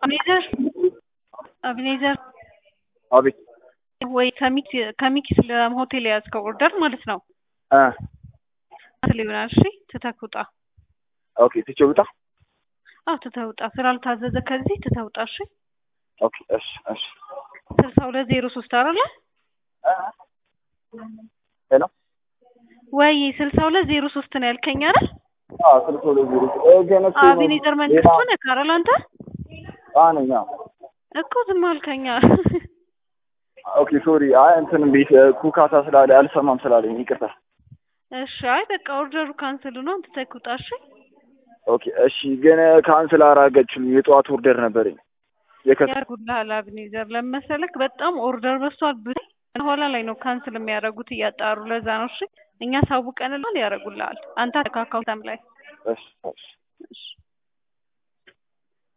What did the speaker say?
አቤኔዘር አቤኔዘር አቤት ወይ ከሚክ ከሚኪ ስለ ሆቴል የያዝከው ኦርደር ማለት ነው እ ሊሆናል። እሺ ትተህ ውጣ። ኦኬ ትቼው ውጣ። አዎ ትተህ ውጣ። ስላልታዘዘ ከዚህ ትተህ ውጣ። እሺ ኦኬ እሺ እሺ ስልሳ ሁለት ዜሮ ሶስት አይደለ ሄሎ ወይ ስልሳ ሁለት ዜሮ ሶስት ነው ያልከኝ አይደል? አዎ ስልክ ወደ ዜሮ እ ግን እሱ አቤኔዘር መንግስቱ ነህ አይደል አንተ? አዎ ነኝ። አዎ እኮ ዝም አልከኛ። ኦኬ ሶሪ። አይ እንትን ቤት ኩካታ ስላለ አልሰማም ስላለኝ ይቅርታ። እሺ አይ በቃ ኦርደሩ ካንስል ነው። ትተህ ውጣ። እሺ ኦኬ እሺ። ግን ካንስል አራገችም የጠዋት ኦርደር ነበረኝ የከስ ያርጉልሃል። አቤኔዘር ለመሰለክ በጣም ኦርደር በዝቷል። ብታይ ኋላ ላይ ነው ካንስል የሚያደርጉት እያጣሩ። ለዛ ነው እሺ። እኛ ሳውቀንልሃል ያደርጉልሃል። አንተ አካውንታም ላይ እሺ እሺ